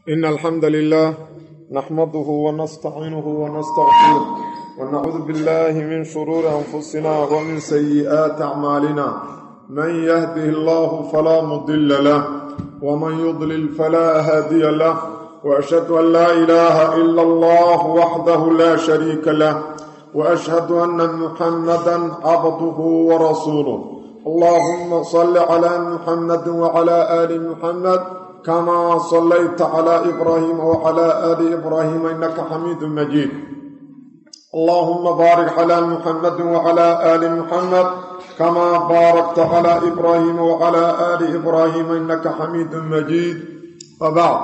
إن الحمد لله نحمده ونستعينه ونستغفره ونعوذ بالله من شرور أنفسنا ومن سيئات أعمالنا من يهده الله فلا مضل له ومن يضلل فلا هادي له وأشهد أن لا إله إلا الله وحده لا شريك له وأشهد أن محمدا عبده ورسوله اللهم صل على محمد وعلى آل محمد كما صليت على إبراهيم وعلى آل إبراهيم إنك حميد مجيد اللهم بارك على محمد وعلى آل محمد كما باركت على إبراهيم وعلى آل إبراهيم إنك حميد مجيد وبعد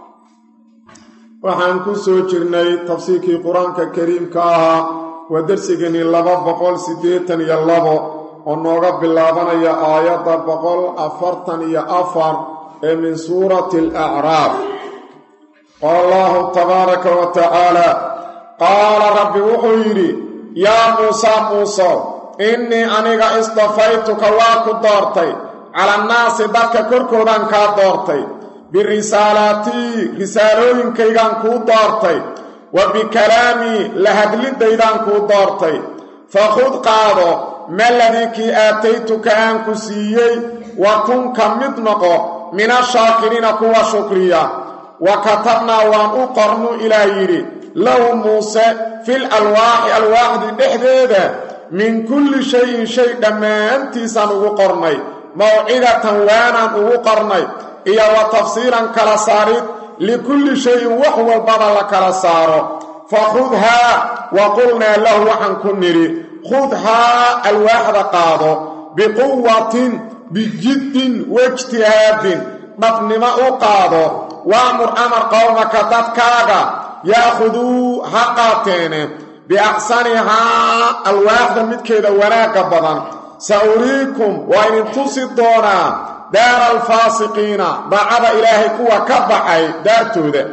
waxaan ku soo jirnay tafsiirkii qur-aanka kariimka ahaa waa dersigani laba boqol siddeetan iyo labo oo nooga bilaabanaya aayadda boqol afartan iyo afar ee min suurati alacraaf qaala allahu tabaaraka wa tacaala qaala rabbi wuxuu yidhi yaa muusaa muusow innii aniga istafaytuka waa ku doortay cala annaasi dadka korkoodaan kaa doortay birisaalaatii risaalooyinkaygaan kuu doortay wa bikalaamii la hadlidaydaan kuu doortay fakhud qaado maladii kii aataytuka aan ku siiyey wa kun ka mid noqo min ashaakiriina kuwa shukriya wa katabnaa waan u qornu ilaah yidhi lahu muuse fil alwaaxi alwaaxdii dhexdeeda min kulli shayin shay dhammaantiisaan ugu qornay mawcidatan waanaan ugu qornay iyo wa tafsiilan kala saarid likulli shayin wax walbaba la kala saaro fakhudhaa wa qulnaa lahu waxaan ku nidhi khudhaa alwaaxda qaado biquwatin bijiddin waijtihaadin dhabnimo u qaado waamur amar qowmaka dadkaaga yaakhuduu ha qaateene biaxsanihaa alwaaxda midkeeda wanaagga badan sa uriikum waa idin tusi doonaa daara alfaasiqiina daacada ilaahay kuwa ka baxay daartooda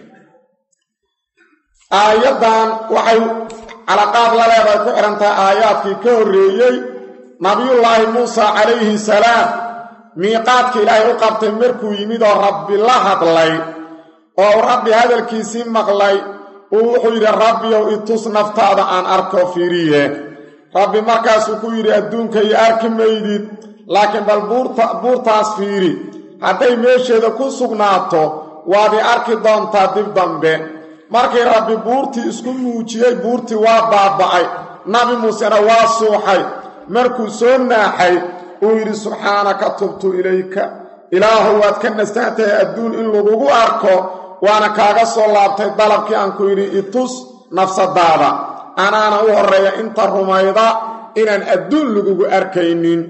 aayaddan waxay calaqaad la leedahay ku xidhantahay aayaadkii ka horreeyey nabiyullaahi muusa calayhi salaam miiqaadka ilaahay u qabtay markuu yimid oo rabbi la hadlay oo uu rabbi hadalkiisii maqlay uu wuxuu yidhi rabbiyow itus naftaada aan arko fiiriye rabbi markaasuu ku yidhi adduunka iyo arki maydid laakiin bal buurtaas fiiri hadday meesheeda ku sugnaato waad i arki doontaa dib dambe markii rabbi buurtii isku muujiyey buurtii waa baaba'ay nabi muusena waa suuxay markuu soo naaxay uu yidhi subxaanaka tubtu ilayka ilaahu waad ka nastaantahay adduun in lagugu arko waana kaaga soo laabtay dalabkii aan ku yidhi itus nafsadaada anaana u horreeya inta rumayda inaan adduun lagugu arkaynin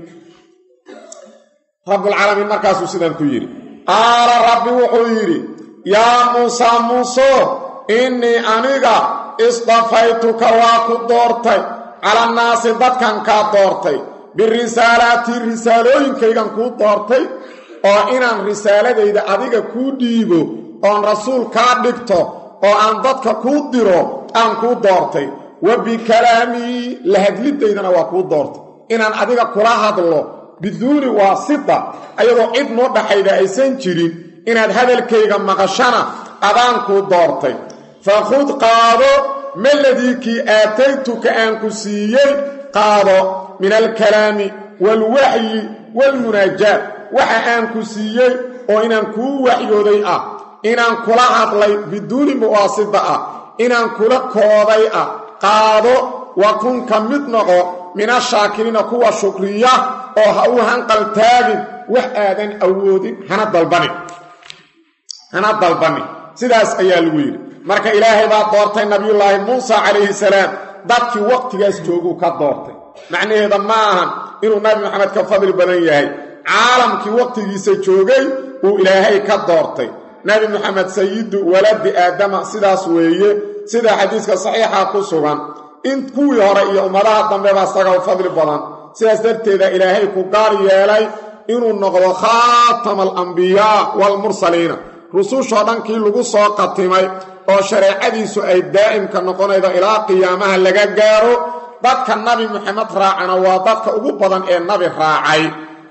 rabbulcaalamiin markaasuu sidaan ku yidhi qaala rabbi wuxuu yidhi yaa muusaa muuso innii aniga istafaytuka waa ku doortay calannaasi dadkan kaa doortay birisaalaatii risaalooyinkaygan kuu doortay oo inaan risaaladayda adiga kuu dhiibo oon rasuul kaa dhigto oo aan dadka kuu diro aan kuu doortay wa bikalaamii la hadlidaydana waa kuu doortay inaan adiga kula hadlo biduuni waasita ayadoo cid noo dhaxayda aysan jirin inaad hadalkayga maqashana adaan kuu doortay fakhud qaado maladii kii aataytuka aan ku siiyey qaado min alkalaami waalwaxyi waalmunaajaat waxa aan ku siiyey oo inaan kuu waxyooday ah inaan kula hadlay biduuni muwaasita ah inaan kula kooday ah qaado wa kun ka mid noqo min ashaakiriina kuwa shukriya oo ha u hanqaltaagin wax aadan awoodin hana dalbanin hana dalbanin sidaas ayaa lagu yidhi marka ilaahay baa doortay nabiyullaahi muusa calayhi salaam dadkii waqtigaas jooguu ka doortay macnaheeda ma ahan inuu nabi maxamed ka fadli badan yahay caalamkii waqtigiisa joogay uu ilaahay ka doortay nabi maxamed sayidu waladi aadama sidaas weeye sida xadiiska saxiixa ku sugan in kuwii hore iyo ummadaha dambeba isaga u fadli badan sidaas darteeda ilaahay ku gaar yeelay inuu noqdo khaatama alambiyaa waalmursaliina rusushoo dhankii lagu soo qatimay oo shareecadiisu ay daa'imka noqonaydo ilaa qiyaamaha laga gaaro dadka nabi maxamed raacana waa dadka ugu badan ee nabi raacay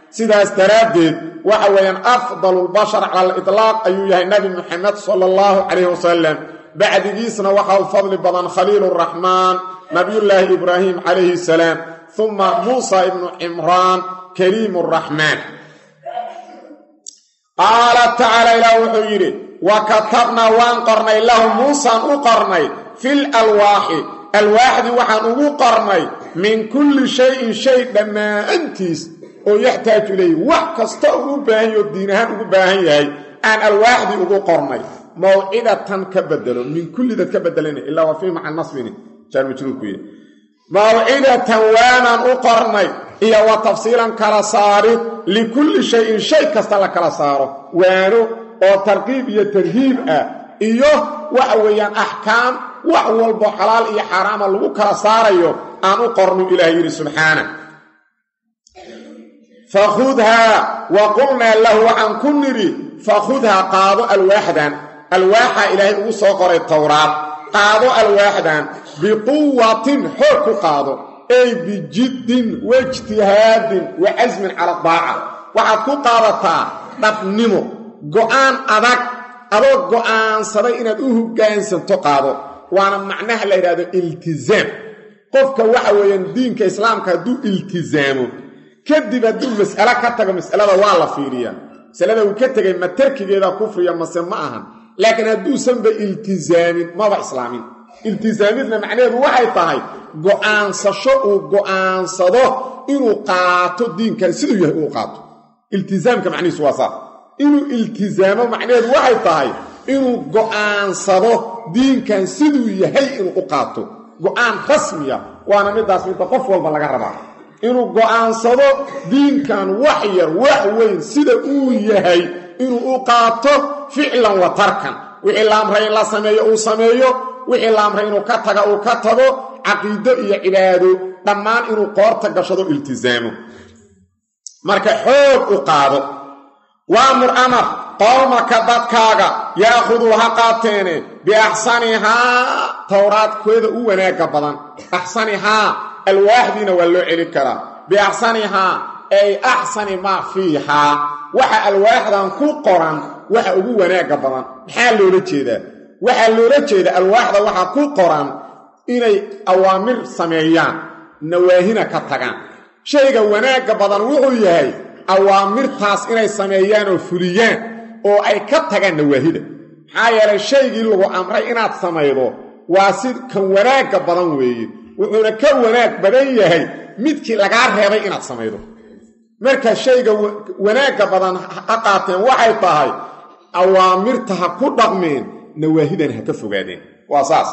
sidaas daraaddeed waxa weeyaan afdalulbashar cala aliطlaaq ayuu yahay nebi muxamed sala allahu calayhi wasalam bacdigiisna waxaa u fadli badan khaliiluraxmaan nabiyullaahi ibraahim calayhi salaam uma muusa ibnu cimraan kaliimu raxmaan qaala tacaala ilaah wuxuu yidhi wa katabnaa waan qornay lahu muusaan u qornay fil alwaaxi alwaaxdii waxaan ugu qornay min kulli shayin shay dhammaantiis oo yaxtaaju ilayhi wax kasta uu u baahan yaho diin ahaan ugu baahan yahay aan alwaaxdii ugu qornay mawcidatan ka bedelo min kullidad ka bedelana ilaa waa fii maca nasbini jaarmajruurku yidhi mawcidatan waanaan u qornay iyo wa tafsiilan kala saarid likulli shayin shay kasta la kala saaro waano oo tarqiib iyo tarhiib ah iyo waxa weeyaan axkaam wax walbo xalaal iyo xaaraama lagu kala saarayo aan u qornu ilaah yidhi subxaana fakhudhaa wa qulnaa lahu waxaan ku nidhi fakhudhaa qaado alwaaxdan alwaaxa ilaahay ugu soo qoray towraad qaado alwaaxdan biquwatin xoog ku qaado ey bijiddin waijtihaadin wa casmin cala daaca waxaad ku qaadataa dhabnimo go'aan adag adoo go'aansaday inaad u hoggaansanto qaado waana macnaha la yidhahdo iltizaam qofka waxa weeyaan diinka islaamka hadduu iltizaamo kadib hadduu mas'alo ka tago mas'alada waa la fiiriyaa masalada uu ka tegay ma tarkigeeda kufriya mase ma ahan laakiin hadduusanba iltizaamin maba islaamin iltizaamidna macnaheedu waxay tahay go'aansasho uu go'aansado inuu qaato diinkan siduu yahay uu qaato iltizaamka macnihiisu waa saa inuu iltizaamo macnaheedu waxay tahay inuu go'aansado diinkan siduu yahay inuu u qaato go'aan rasmiya waana midaas midda qof walba laga rabaa inuu go'aansado diinkan wax yar wax weyn sida uu yahay inuu u qaato ficlan wa tarkan wixii la amray in la sameeyo uu sameeyo wixii la amray inuu ka taga uu ka tago caqiido iyo cibaado dhammaan inuu qoorta gashado iltizaamo marka xoog u qaado waamur amar qowmaka dadkaaga yaakuduu ha qaateene biaxsanihaa towraadkeeda u wanaagga badan axsanihaa alwaaxdiina waa loo celin karaa biaxsanihaa ay axsani maa fiihaa waxa alwaaxdan ku qoran waxa ugu wanaagga badan maxaa loola jeedaa waxaa loola jeeda alwaaxda waxaa ku qoran inay awaamir sameeyaan nawaahina ka tagaan shayga wanaagga badan wuxuu yahay awaamirtaas inay sameeyaan oo fuliyaan oo ay ka tagaan nawaahida maxaa yeelay shaygii lagu amray inaad samaydo waa si kan wanaagga badan weeye wuxuuna ka wanaag badan yahay midkii lagaa reebay inaad samaydo marka shayga wanaagga badan ha qaateen waxay tahay awaamirta ha ku dhaqmeen nawaahidan ha ka fogaadeen waa saas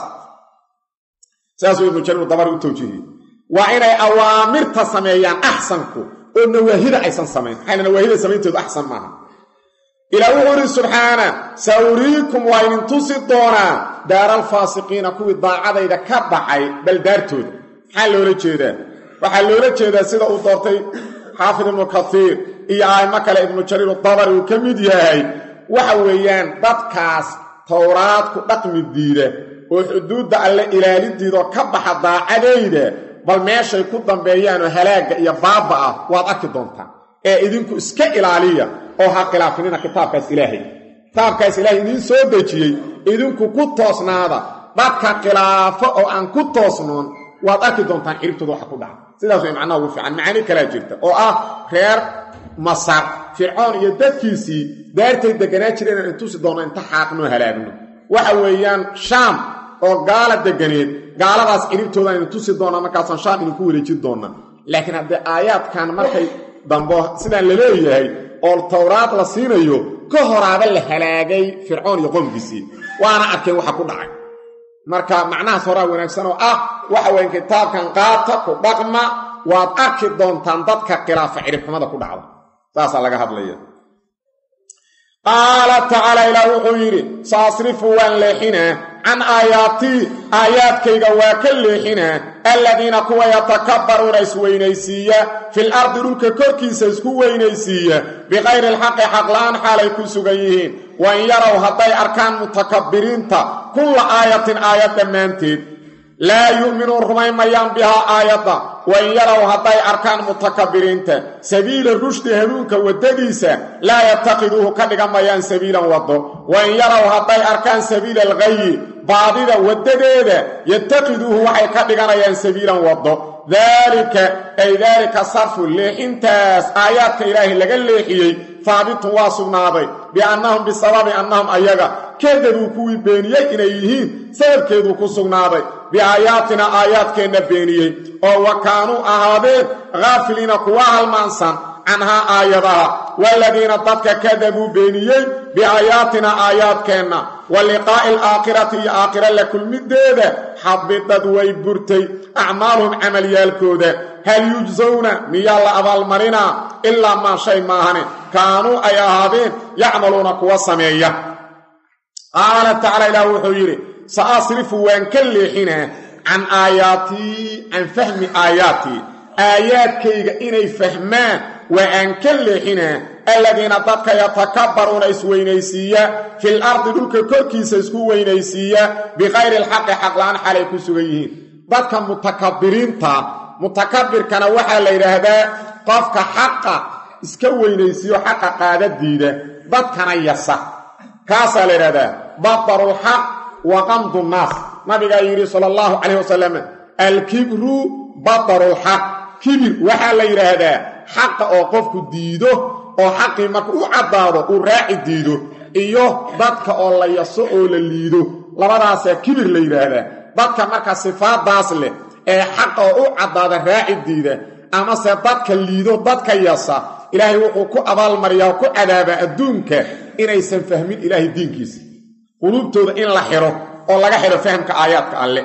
saasuu ibnu jariir dabari u tawjiihiyey waa inay awaamirta sameeyaan axsanku oo nawaahida aysan samayn maxayna nawaahida samaynteedu axsan maaha ilaa wuxuu idhi subxaana sa uriikum waa idin tusi doonaa daaraalfaasiqiina kuwii daacadayda ka dhacay baldaartooda maxaa loola jeedaa waxaa loola jeedaa sida uu doortay xaafid ibnu kaiir iyo aimo kale ibnu jariir dabari uu ka mid yahay waxa weeyaan dadkaas towraad ku dhaqmi diida oo xuduudda alle ilaalidiidoo ka baxa daacadayda bal meeshay ku dambeeyaanoo halaagga iyo baabba ah waad arki doontaan ee idinku iska ilaaliya oo ha khilaafinina kitaabkaas ilaahay kitaabkaas ilaahay idiin soo dejiyey idinku ku toosnaada dadka khilaafo oo aan ku toosnoon waad arki doontaan xiribtooda waxa ku dhaca sidaas way macnaha ugu fiican macaani kalaa jirta oo ah reer masar fircoon iyo dadkiisii daartay deganaa jireen aan intusi doonno inta xaaqnoo halaagno waxa weeyaan shaam oo gaala deganeed gaaladaas ciribtooda aynu tusi doonaa markaasaan shaam idinku wareejin doonnaa laakiin haddee aayaadkan markay dambo sidaan la leeyahay oo towraad la siinayo ka horaaba la halaagay fircoon iyo qoomkiisii waana arkeen waxa ku dhacay marka macnahaas horaa wanaagsan oo ah waxa weyan kitaabkan qaata ku dhaqma waad arki doontaan dadka khilaafa ciribxumada ku dhacda saasaa laga hadlaya qaala tacaala ilaah wuxuu yidhi saasrifu waan leexinaa can aayaatii aayaadkayga waa ka leexinaa alladiina kuwa yatakabbaruuna isweynaysiiya fil ardi dhulka korkiisa isku weynaysiiya bikayri alxaqi xaqla'aan xaalay ku sugan yihiin wa in yarow hadday arkaan mutakabbiriinta kulla aayatin aayad dhammaanteed laa yu'minuun rumayn mayaan bihaa aayadda wain yarow hadday arkaan mutakabiriinta sabiila rushdi hanuunka waddadiisa laa yattakiduuhu ka dhigan mayaan sabiilan waddo wain yarow hadday arkaan sabiila alghayi baadida waddadeeda yattakiduuhu waxay ka dhiganayaan sabiilan waddo daalika ay daalika sarfu leexintaas aayaadka ilaahay laga leexiyey haabitun waa sugnaaday biannahum bisababi annahum ayaga kadabuu kuwii beeniyey inay yihiin sababkeeduu ku sugnaaday biaayaatina aayaadkeenna beeniyey oo wa kaanuu ahaadeen haafiliina kuwa halmaansan canhaa aayadaha waaladiina dadka kadabuu beeniyey biaayaatina aayaadkeenna wa liqaa'i alaakhirati iyo aakhira la kulmideeda xabidad way burtay acmaaluhum camalyaalkooda hal yujsawna miyaa la abaalmarinaa ilaa maa shay maahane kaanuu ay ahaadeen yacmaluuna kuwa sameeya qaala tacaala ilaah wuxuu yidhi sa asrifu waan ka leexinaa can aayaatii can fahmi aayaatii aayaadkayga inay fahmaan waa aan ka leexinaa aladiina dadka yatakabbaruuna isweynaysiiya fil ardi dhulka korkiisa isku weynaysiiya bikayri alxaqi xaqla-aan xalay ku sugan yihiin dadka mutakabiriinta mutakabirkana waxaa la yidhaahdaa qofka xaqa iska weynaysiiyo xaqa qaadadiida dadkana yasa kaasaa la yidhahdaa batarulxaq wa qamdu nnaas nabigaa yidhi sala allahu calayh wasalam alkibru batarulxaq kibir waxaa la yidhaahdaa xaqa oo qofku diido oo xaqii marka u caddaado uu raaci diido iyo dadka oo la yaso oo la liido labadaasaa kibir la yidhaahdaa dadka marka sifaadaas leh ee xaqa oo u caddaada raaci diida amase dadka liido dadka yasa ilaahay wuxuu ku abaalmariyaa oo ku cadaabaa adduunka inaysan fahmin ilaahay diinkiisa quluubtooda in la xidho oo laga xidho fahamka aayaadka alle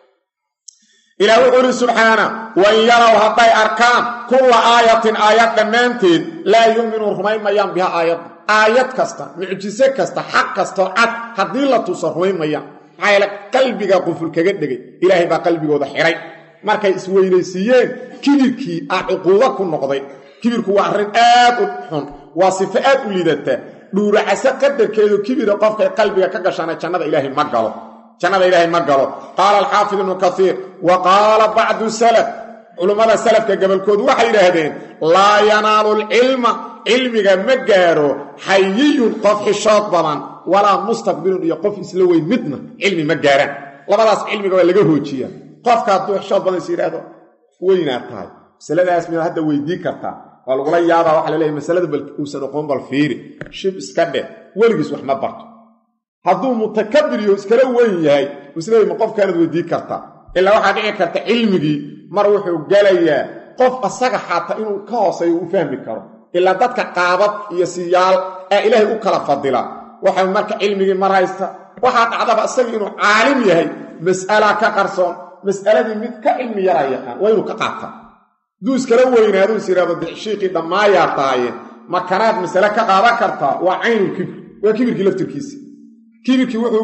ilaah wuxuu uhi subxaana wain yarow hadday arkaan kulla aayatin aayad dhammaanteed laa yu'minuun rumayn mayaan biha aayadda aayad kasta mucjise kasta xaq kastoo cad haddii la tuso rumayn mayaan maxaa yeele qalbiga quful kaga dhegay ilaahay baa qalbigooda xidhay markay isweynaysiiyeen kibirkii ah cuquubo ku noqday kibirku waa arrin aad u xun waa sifo aad u liidata dhuuracase qadarkeedu kibira qofkay qalbiga ka gashana jannada ilaahay ma galo jannada ilaahay ma galo qaala alxaafid ibnu kaiir wa qaala bacdu salaf culummada salafka gobolkoodu waxay yidhaahdeen laa yanaalu alcilma cilmiga ma gaaro xayiyun qof xishood badan walaa mustakbirun iyo qof isla weyn midna cilmi ma gaaraan labadaas cilmiga waa laga hoojiyaa qofka hadduu xishood badan is yidhaahdo weynaad tahay masaladaas miyaad hadda weydii kartaa waa lagula yaabaa waxa laleeyahy masalada bal uusan oqoon bal fiiri shib iska dheh weligiis wax ma barto hadduu mutakabir iyo iskala weyn yahay isleey ma qofkaanad weydii kartaa ilaa waxaa dhici karta cilmigii mar wuxuu gelayaa qof asaga xaata inuu ka hooseeyo u fahmi karo ilaa dadka qaabad iyo siyaal ee ilaahay u kala fadila waxa marka cilmigii mar haysta waxaa dhacdaba isaga inuu caalim yahay mas'alaa ka qarsoon mas'aladii mid ka cilmi yaraa yaqaan waa inuu ka qaataa hadduu iskala weynaaduu is yidhahdo shiiqii dhammaayaa tahaye makanaad masale ka qaadan kartaa waa caynul kibir waa kibirkii laftirkiisa kibirkii wuxuu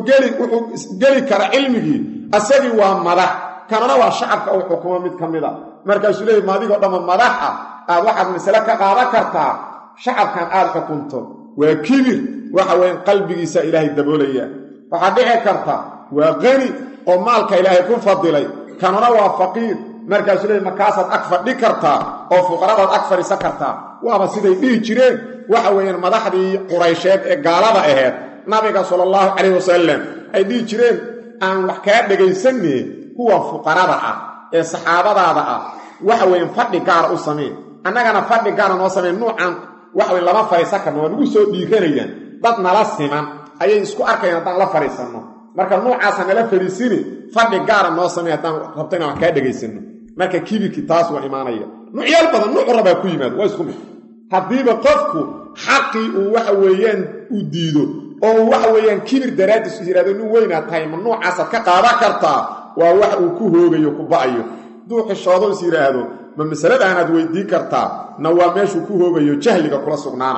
geli kara cilmigii asagii waa madax kanana waa shacabka uu xukumo mid ka mida markaasuu leeyay maadigoo dhamma madax ah aad waxaad masale ka qaadan kartaa shacabkan aad xukunto waa kibir waxa weyan qalbigiisa ilaahay daboolaya waxaad dhici karta waa qani oo maalka ilaahay ku fadilay kanuna waa faqiir markaasuu leeyay markaasaad ag fadhi kartaa oo fuqaradaad ag fadhiisan kartaa waaba siday dhihi jireen waxa weeyaan madaxdii quraysheed ee gaalada aheed nabiga sala allahu calayh wasalam ay dhihi jireen aan wax kaa dhegaysanne kuwa fuqarada ah ee saxaabadaada ah waxa weeyaan fadhi gaara u samayn annagana fadhi gaara noo samayn nuucan waxa weyn lama fadhiisan karno waa nagu soo dhiiranayaan dad nala siman ayay isku arkayaan haddaan la fadhiisanno marka nuucaasa nala fadhiisini fadhi gaara noo samay haddaan rabto inaan wax kaa dhegaysanno marka kibirkii taas waa imaanaya nuucyaal badan nuucu rabaa ku yimaado waa isku mid haddiiba qofku xaqii uu waxa weeyaan uu diido oo waxa weeyaan kibir daraaddiis is yidhahdo nin weynaad tahay ma nuucaasaad ka qaadan kartaa waa wax uu ku hoogayo ku ba'ayo hadduu xishoodo is yidhaahdo ma masaladaanaad weydiin kartaa na waa meeshuu ku hoogayo jahliga kula sugnaana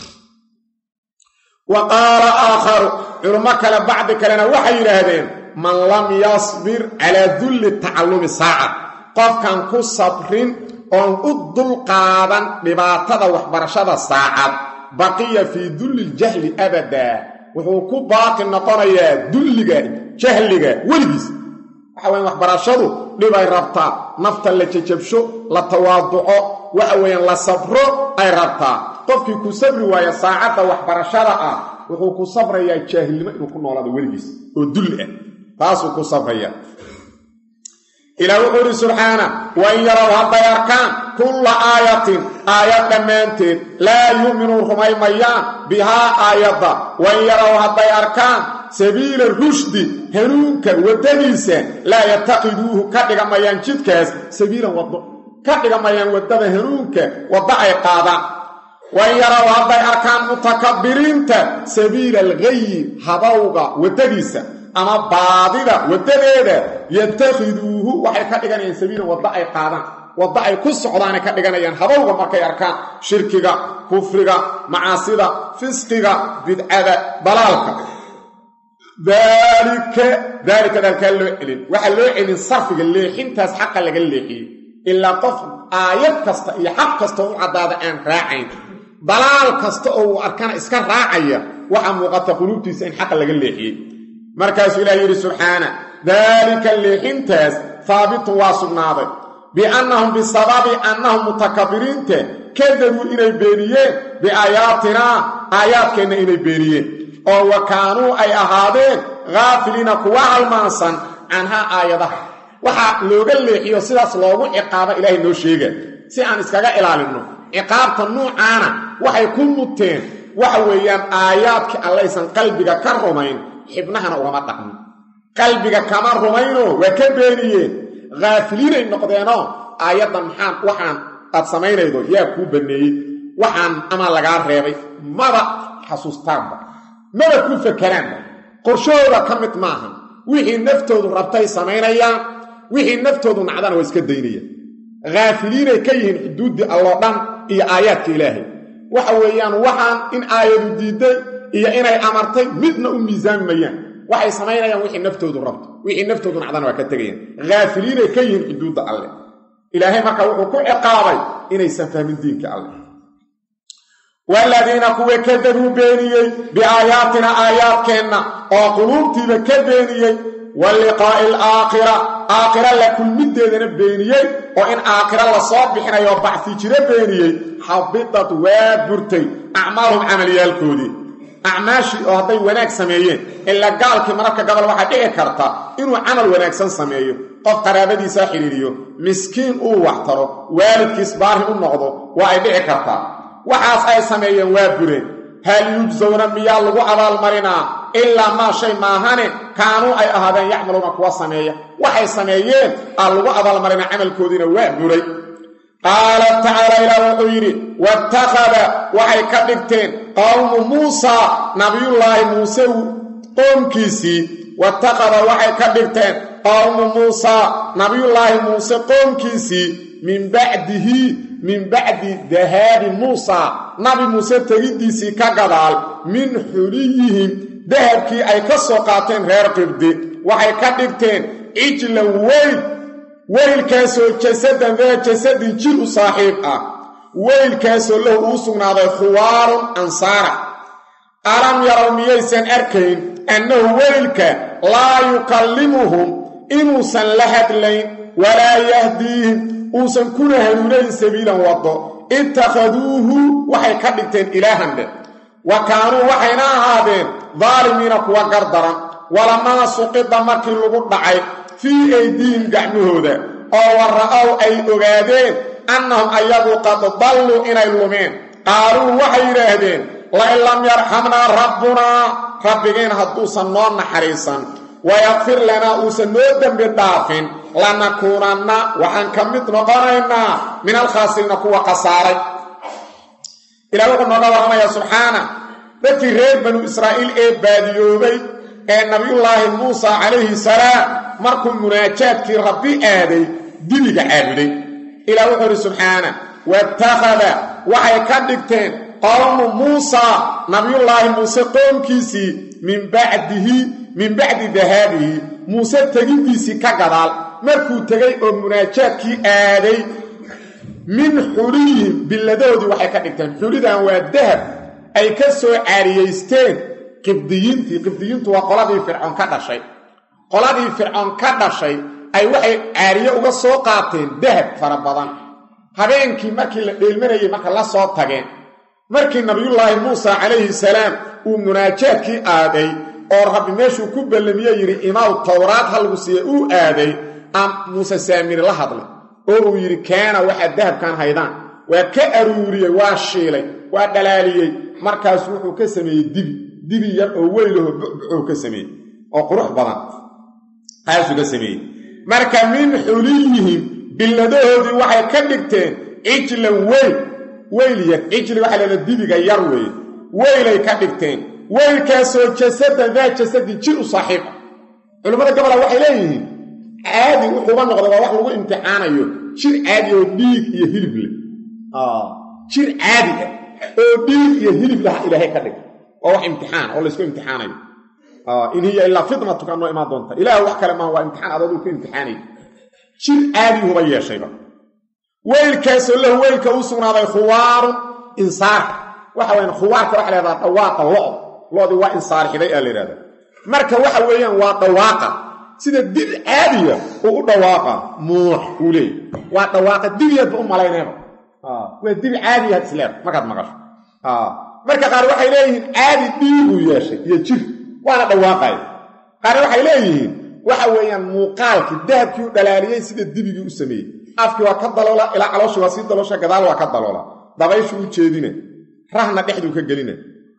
wa qaala aakharu culummo kale bacdi kalena waxay yidhaahdeen man lam yasbir calaa dulli tacallumi saaca qofkan ku sabrin oon u dulqaadan dhibaatada waxbarashada saacad baqiya fii dulli ljahli abadaa wuxuu ku baaqi noqonayaa dulliga jahliga weligiis waxa weyan waxbarashadu dhibay rabtaa nafta la jajabsho la tawaaduco waxa weeyaan la sabro ay rabtaa qofkii ku sabri waaya saacadda waxbarashada ah wuxuu ku sabrayaa jaahilnimo inuu ku noolaado weligiis oo dulli ah taasuu ku sabraya ilaah wuxuu idhi subxaana wain yarow hadday arkaan kulla aayatin aayad dhammaanteed laa yu'minuun rumaymayaan bihaa aayadda wain yarow hadday arkaan sabiila rushdi hanuunka waddadiisa laa yataqiduuhu ka dhigamayaan jidkaas sabiilan waddo ka dhigamayaan waddada hanuunka waddo ay qaadaan wain yarow hadday arkaan mutakabbiriinta sabiila alghayi habawga waddadiisa ama baadida waddadeeda yatakhiduuhu waxay ka dhiganayaan sabiilan waddo ay qaadaan waddo ay ku socdaanay ka dhiganayaan habowga markay arkaan shirkiga kufriga macaasida fisqiga bidcada dalaalka daalika daalika daalkaa loo celin waxaa loo celin sarfiga leexintaas xaqa laga leexiyey ilaa qof aayad kasta iyo xaq kasta u caddaada aan raacayn dalaal kasta oo uu arkana iska raacaya waxaa muuqata quluubtiisa in xaqa laga leexiyey markaasuu ilaah yidhi subxaana daalika leexintaas haabitun waa sugnaaday biannahum bisababi annahum mutakabbiriinta kadabuu inay beeniyeen biaayaatinaa aayaadkeenna inay beeniyeen oo wa kaanuu ay ahaadeen haafiliina kuwa halmaansan canhaa aayadaha waxaa looga leexiyo sidaas loogu ciqaaba ilaahay noo sheega si aan iskaga ilaalinno ciqaabta nuucaana waxay ku muteen waxa weeyaan aayaadkii allaysan qalbiga ka rumayn xibnahana ugama dhaqmin qalbiga kama rumaynoo waa ka beeniyeen haafiliinay noqdeenoo aayaddan maxaan waxaan aad samaynaydo yaa kuu banneeyey waxaan amaa lagaa reebay maba xasuustaanba maba ku fakeraanba qorshahooda ka mid maaha wixii naftoodu rabtay samaynayaan wixii naftoodu nacdana waa iska daynayaan haafiliinay ka yihiin xuduuddii alloo dhan iyo aayaadka ilaahay waxa weeyaan waxaan in aayadu diidday iyo inay amartay midna u miisaami mayaan waxay samaynayaan wixii naftoodu rabto wixii naftoodu nacdana waa ka tegayaan haafiliinay ka yihiin xuduudda alleh ilaahay marka wuxuu ku ciqaabay inaysan fahmin diinka alleh waaladiina kuwa kadabuu beeniyey biaayaatina aayaadkeenna oo quluubtiiba ka beeniyey wa liqaa'i alaakhira aakhira la kulmiddeedana beeniyey oo in aakhira lasoo bixinayo oo bacsi jiro beeniyey xabidad waa burtay acmaalhum camaliyaalkoodii acmaashii oo hadday wanaag sameeyeen ilaa gaalkii mararka gobol waxaa dhici karta inuu camal wanaagsan sameeyo qof qaraabadiisaa xidhiiriyo miskiin uu waxtaro waalidkiis baari u noqdo waa ay dhici kartaa waxaas ay sameeyeen waa bureen hal yujsawna miyaa lagu abaalmarinaa ilaa maa shay maahane kaanuu ay ahaadeen yacmaluuna kuwa sameeya waxay sameeyeen aa lagu abaalmarinaa camalkoodiina waa buray qaala tacaala ilaah wuxuu yidhi waatakhada waxay ka dhigteen qowmu muusaa nabiyullaahi muuse qoomkiisii watakhada waxay ka dhigteen qowmu muusaa nabiyullaahi muuse qoomkiisii min bacdihi min bacdi dahaabi muusaa nabi muuse tegiddiisii ka gadaal min xuliyihim dahabkii ay ka soo qaateen reer qibdi waxay ka dhigteen cijlan weyl weylkaasoo jasadan daa jasadin jir u saaxiib ah weylkaasoo lahu uu sugnaaday khuwaarun ansaara alam yarow miyaysan arkayn annahu weylka laa yukallimuhum inuusan la hadlayn walaa yahdiihim uusan kuna hanuunayn sabiilan waddo ittakhaduuhu waxay ka dhigteen ilaahandhe wa kaanuu waxayna ahaadeen daalimiina kuwa gardaran walamaa suqida markii lagu dhacay fii aydiihim gacmahooda oo wa ra'ow ay ogaadeen annahum ayagu qad dalluu inay lumeen qaaluu waxay yidhaahdeen lain lam yarxamnaa rabbunaa rabbigeen hadduusan noo naxariisan wayakfir lanaa uusan noo dembi dhaafin lanakuunanna waxaan ka mid noqonaynaa min alkhaasiriina kuwa khasaaray ilah wuxuu nooga warramayaa subxaana dadkii reer banu israa'iil ee baadiyoobay ee nabiyullaahi muusa calayhi salaam markuu munaajaadkii rabbi aaday dibiga caabuday ilah wuxuu idhi subxaana watakhada waxay ka dhigteen qowmu muusaa nabiyullaahi muuse qoomkiisii min bacdihi min bacdi dahaabihi muuse tegiddiisii ka gadaal markuu tegay oo munaajaadkii aaday min xuliyihim billadoodii waxay ka dhigteen xulidan waa dahab ay ka soo caariyaysteen qibdiyiintii qibdiyiintu waa qoladii fircoon ka dhashay qoladii fircoon ka dhashay ay waxay caariye uga soo qaateen dahab fara badan habeenkii markii la dheelmanayay marka la soo tageen markii nabiyullaahi muusa calayhi salaam uu munaajaadkii aaday oo rabbi meeshuu ku ballamiye yidhi imaaw towraad ha lagu siiye uu aaday aan muuse saamiri la hadlay oo uu yidhi keena waxaad dahabkan haydaan waa ka aruuriyey waa shiilay waa dhalaaliyey markaasu wuxuu ka sameeyey dibi dibi yar oo weylaho bucbucuu ka sameeyey oo qurux badan taasuu ka sameeyey marka min xuliyihim billadahoodii waxay ka dhigteen cijlan weyl weyl yar cijli waxaa leeda dibiga yar weeye weylay ka dhigteen weylkaasoo jasadan daa jasadin jir u saaxiiba culimmada gabola waxay leeyihiin caadi wuxuuba noqday waa wax lagu imtixaanayo jir caadi oo dhiig iyo hilib leh jir caadi ah oo dhiig iyo hilib laha ilaahay ka dhigay waa wax imtixaan oo laysku imtixaanayo in hiya ilaa fitnatuka noo imaan doonta ilaah wax kale maaha waa imtixaan adooduu ka imtixaanay jir caadiguba yeeshayba weylkaasoo lahu weylka u sugnaaday khuwaarun insaarka waxa weyaan khuwaarka waxa lahahdaa dhawaaqa lo' lo'dii waa insaarxiday aa la yidhahda marka waxa weeyaan waa dhawaaqa sida dib caadiya uu u dhawaaqa muux uu leeyay waa dhawaaqa dibiyaadba u malaynayba waa dibi caadiyaad isleeda markaad maqasho marka qaar waxay leeyihiin caadi dhiiguu yeeshay iyo jir waana dhawaaqaya qaarna waxay leeyihiin waxa weeyaan muuqaalkii dahabkii u dhalaaliyey sida dibigii u sameeyey afkii waa ka daloola ilaa calooshii waa sii daloosha gadaal waa ka daloola dabayshu u jeedina rahna dhexduu ka gelina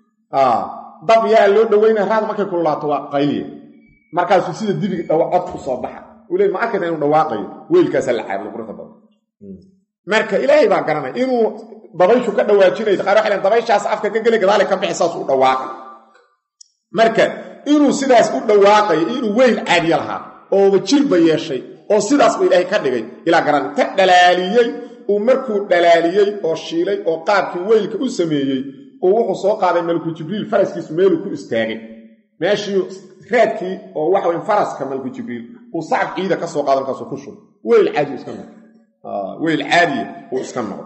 dab yaa loo dhoweyna rahda markay kululaato waa qayliya markaasuu sida dibigi cod u soo baxa uu le ma arkaysa inuu dhawaaqayo weylkaasaa la caabudo quruxda badan marka ilaahay baa garanaya inuu dabayshu ka dhawaajinayso qaar waxay len dabayshaas afka ka geli gadaale ka bixi saas u dhawaaqa marka inuu sidaas u dhawaaqayo inuu weyl caadiya lahaa ooba jirba yeeshay oo sidaasba ilaahay ka dhigay ilaa garan ta dhalaaliyey uu markuu dhalaaliyey oo shiilay oo qaabkii weylka u sameeyey uu wuxuu soo qaaday malku jibriil faraskiisu meeluu ku istaagay meeshii raadkii oo waxa weye faraska malku jibriil uu sacab ciida ka soo qaado markaasuu ku shub weyl caadi iska noqo weyl caadiya uu iska noqo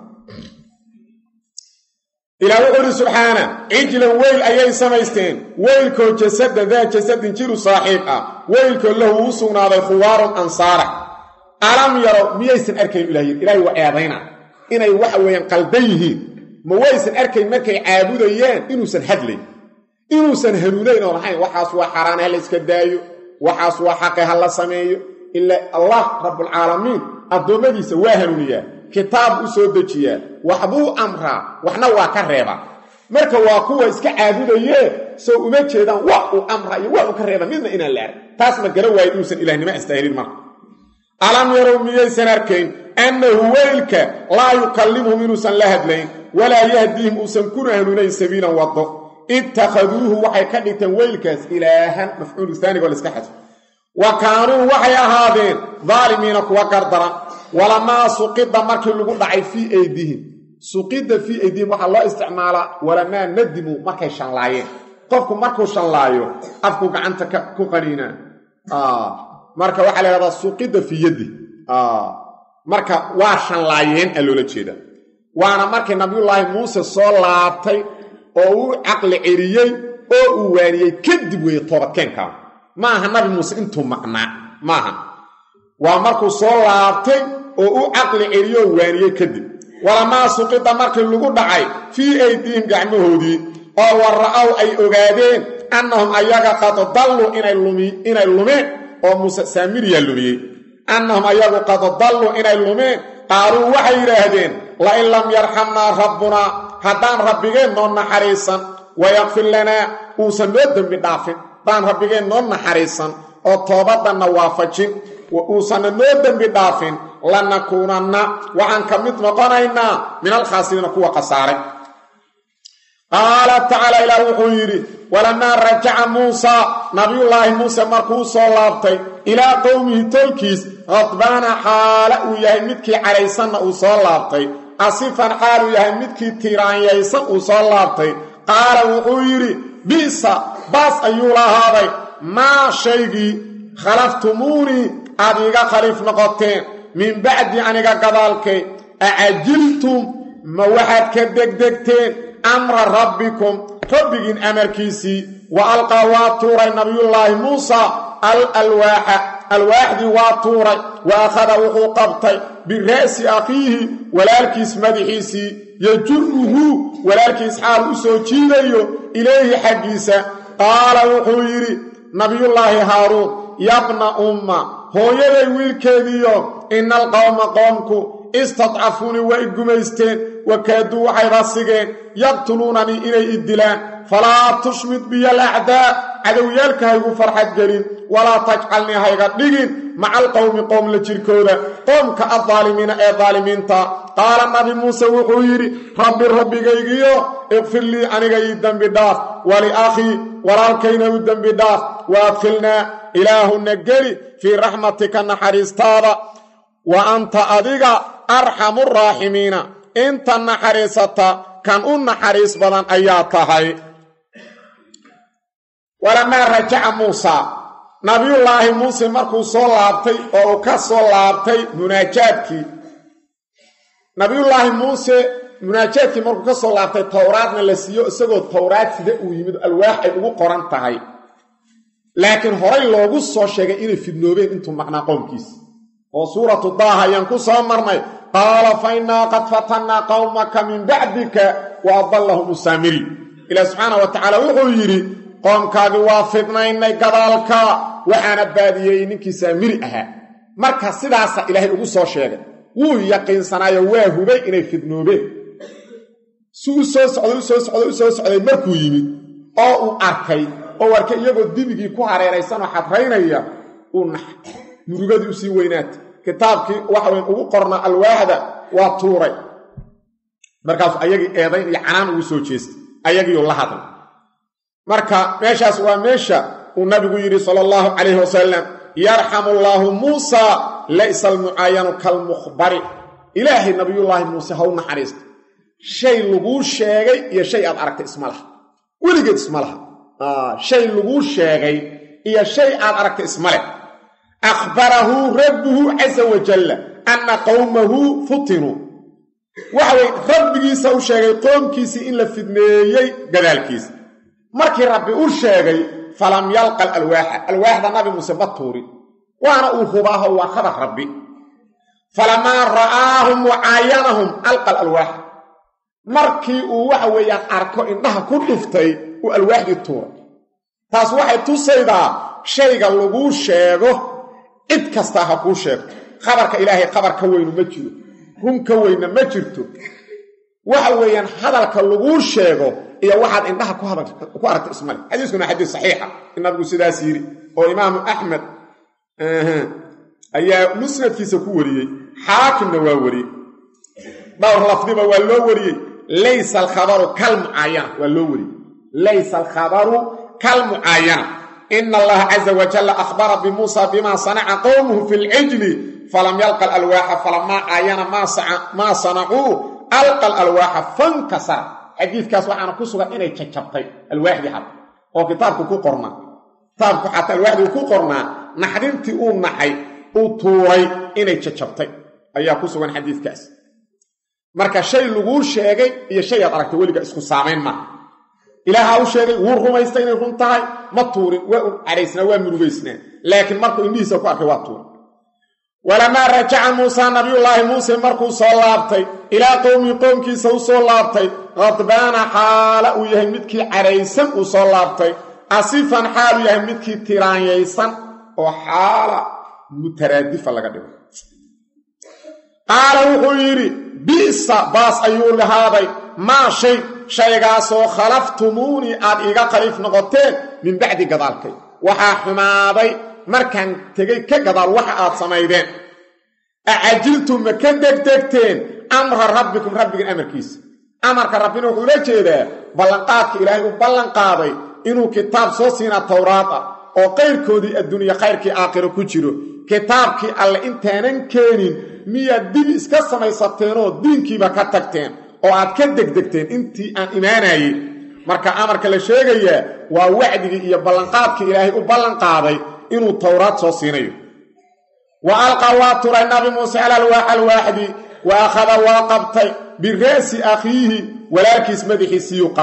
ilaa wuxuu ihi subxaana cijlan weyl ayay samaysteen weylkoo jasadan daa jasadin jiru saaxiib ah weylkoo lahu uu sugnaaday khuwaarun ansaara alam yaro miyaysan arkayn ilahy ilaahay waa eedayna inay waxa weeyaan qaldan yihiin ma waysan arkayn markay caabudayeen inuusan hadlayn inuusan hanuunayn oo lahayn waxaas waa xaaraane ha la iska daayo waxaas waa xaqe ha la sameeyo ila allah rabbulcaalamiin addoommadiisa waa hanuuniyaa kitaab u soo dejiyaa waxbuu amraa waxna waa ka reebaa marka waa kuwa iska caabudayee soo uma jeedaan wax uu amraa iyo wax uu ka reeba midna inaan la arag taas ma gara waayo inuusan ilahnimo astaahilin marka alam yarow miyaysan arkayn annahu weylka laa yukallimuhum inuusan la hadlayn walaa yahdiihim uusan kuna hanuunayn sabiilan waddo ittakhaduuhu waxay ka dhigteen weylkaas ilaahan mafcuulu taanigo la iska xadfo wa kaanuu waxay ahaadeen daalimiina kuwa gardaran walamaa suqida markii lagu dhacay fii aydihim suqida fii aydihim waxaa loo isticmaalaa walamaa nadimuu markay shanlaayeen qofku markuu shanlaayo afku gacanta ku qaniinaa marka waxaa la yhahdaa suqida fii yaddi marka waa shanlaayeen a loola jeedaa waana markii nabiyullaahi muuse soo laabtay oo uu caqli celiyey oo uu waaniyey kadib weeye toobadkeenkaa ma aha nabi muuse intuu maqnaa maaha waa markuu soo laabtay oo u caqli celiyoo waaniyey kadib walamaa suqida markii lagu dhacay fii aydiihim gacmahoodii oo wa ra'ow ay ogaadeen annahum ayaga qad dalluu inay lumeen oo muuse saamiriyaa lumiyey annahum ayagu qad dalluu inay lumeen qaaluu waxay yidhaahdeen lain lam yarxamnaa rabbunaa haddaan rabbigeen noo naxariisan wayakfir lanaa uusan noo dembi dhaafin haddaan rabbigeen noo naxariisan oo toobaddanna waafajin uusanna noo dembi dhaafin lanakuunanna waxaan ka mid noqonaynaa min alkhaasiriina kuwa khasaaray qaala tacaala ilaah wuxuu yidhi walamaa rajaca muusaa nabiyullaahi muuse markuu soo laabtay ilaa qowmihi tolkiis khadbaana xaala uu yahay midkii cadhaysanna uu soo laabtay asifan xaal uu yahay midkii tiiraanyaysan uu soo laabtay qaala wuxuu yidhi bi'sa baas ayuu lahaaday maa shaygii khalaftumuunii aad iiga khaliif noqoteen min bacdi aniga gadaalkay acajiltum ma waxaad ka degdegteen amra rabbikum rabbigiin amarkiisii wa alqaa waa tuuray nabiyullaahi muusa al alwaaxa alwaaxdii waa tuuray wa akhada wuxuu qabtay bira'si akhiihi walaalkiis madaxiisii yajuruhu walaalkiis xaal u soo jiidayo ilayhi xaggiisa qaala wuxuu yidhi nabiyullaahi haaruun yabna umma hooyaday wiilkeediiyo ina alqowma qoomku istadcafuunii waa i gumaysteen wakaaduu waxayba sigeen yaqtuluunanii inay i dilaan falaa tushmid biya alacdaa cadowyaalka haygu farxad gelin walaa tajcalnii hayga dhigin maca alqowmi qoom la jirkooda qoomka addaalimiina ee daalimiinta qaala nabi muuse wuxuu yidhi rabbi rabbigaygiyo iqfir lii aniga ii dembi dhaaf waliakhii walaalkayna u dembi dhaaf wa adkhilnaa ilaahuna geli fii raxmatika naxariistaada wa anta adiga arxamu raaximiina inta naxariisata kan u naxariis badan ayaa tahay walamaa rajaca muusa nabiyullaahi muuse markuu soo laabtay oo uu ka soo laabtay munaajaadkii nabiyullaahi muuse munaajaadkii markuu ka soo laabtay towraadna la siiyo isagoo towraad sida uu yimid alwaax ay ugu qoran tahay laakiin horay loogu soo sheegay inay fidnoobeen intuu maqnaa qoomkiisa oo suuratu daaha ayaan ku soo marnay qaala fa innaa qad fatannaa qowmaka min bacdika wa adallahum usaamiri ilaah subxaana wa tacaala wuxuu yidhi qoomkaagii waa fidnaynay gadaalka waxaana baadiyeeyey ninkii saamiri ahaa marka sidaasa ilaahay ugu soo sheegay wuu yaqiinsanaayo waa hubay inay fidnoobeen si u soo socday u soo socday u soo socday markuu yimid oo uu arkay oo arkay iyagoo dibigii ku hareeraysanoo xadraynaya uu naxay murugadii usii weynaatay kitaabkii waxaweyn ugu qornaa alwaaxda waa tuuray markaasuu ayagii eedayn iyo canaan ugu soo jeestay ayagiiuu la hadlay marka meeshaas waa meesha uu nabigu yidhi sala allahu calayhi wasalam yarxamu allaahu muusa laysa almucaayanu kalmukhbari ilaahay nabiyullaahi muuse ha u naxariista shay laguu sheegay iyo shay aad aragtay isma laha weligeed isma laha shay laguu sheegay iyo shay aad aragtay isma leh akhbarahu rabbuhu casa wajalla anna qowmahu futinuu waxa weye rabbigiisa u sheegay qoomkiisii in la fidneeyey gadaalkiisa markii rabbi u sheegay falam yalqa alwaaxa alwaaxda nabi muuse ma tuurin waana uu hubaaho waa khabar rabbi falamaa ra'aahum wacaayanahum alqa alwaaxa markii uu waxa weeyaan arko indhaha ku dhuftay uu alwaaxdii tuuray taas waxay tusaydaa shayga laguu sheego cid kastaa ha kuu sheegto khabarka ilaahay khabar ka weynu ma jiro run ka weynna ma jirto waxa weeyaan hadalka laguu sheego iyo waxaad indhaha ku aragta ismale xadiiskuna xadiis saxiixa in nabigu sidaas yidhi oo imaamu axmed ayaa musnadkiisa ku wariyey xaakimna waa wariyey dhowr lafdiba waa loo wariyey laysa alkhabaru kalmucaayana waa loo wariyey laysa alkhabaru kalmucaayana ina allaha caza wajalla akhbara bimuusa bima sanaca qowmuhu fi lcijli falam yalqa alalwaaxa falamaa caayana maa sanacuu alqa alalwaaxa fankasara xadiidkaas waxaana ku sugan inay jajabtay alwaaxdii xata oo kitaabku ku qornaa kitaabku xataa alwaaxdii ku qornaa naxdintii uu naxay uu tuuray inay jajabtay ayaa ku sugan xadiidkaas marka shay laguu sheegay iyo shay aad aragtay weliga isku saamayn maaha ilaaha u sheegay wuu rumaystay inay run tahay ma tuurin waa u cadhaysnaa waa murugaysnaa laakiin markuu indhihiisa ku arkay waa tuuray walamaa rajaca muusa nabiyullaahi muuse markuu soo laabtay ilaa qowmii qoomkiisa u soo laabtay qadbaana xaala uu yahay midkii cadhaysan uu soo laabtay asifan xaalu yahay midkii tiraanyaysan oo xaala mutaraadifa laga dhigo qaala wuxuu yidhi bi'sa baas ayuu lahaaday maa shay shaygaasoo khalaftumuunii aad iiga khaliif noqoteen min bacdi gadaalkay waxaa xumaaday markaan tegey ka gadaal waxa aad samaydeen acajiltum ma ka degdegteen amra rabbikum rabbigan amarkiisa amarka rabbina wuxuu ula jeedaa ballanqaadka ilaahay uu ballanqaaday inuu kitaab soo siinaa towraad ah oo qayrkoodii adduunya khayrkii aakhiro ku jiro kitaabkii alle intaanan keenin miyaad dib iska samaysateenoo diinkiiba ka tagteen oo aad ka degdegteen intii aan imaanayey marka amarka la sheegayaa waa wacdigii iyo ballanqaadkii ilaahay u ballanqaaday inuu towraad soo siinayo wa alqa waa turay nabi muuse alalwaax alwaaxdi wa akhada waa qabtay bira'si akhiihi walaalkiis madaxiisiiyuu qabtay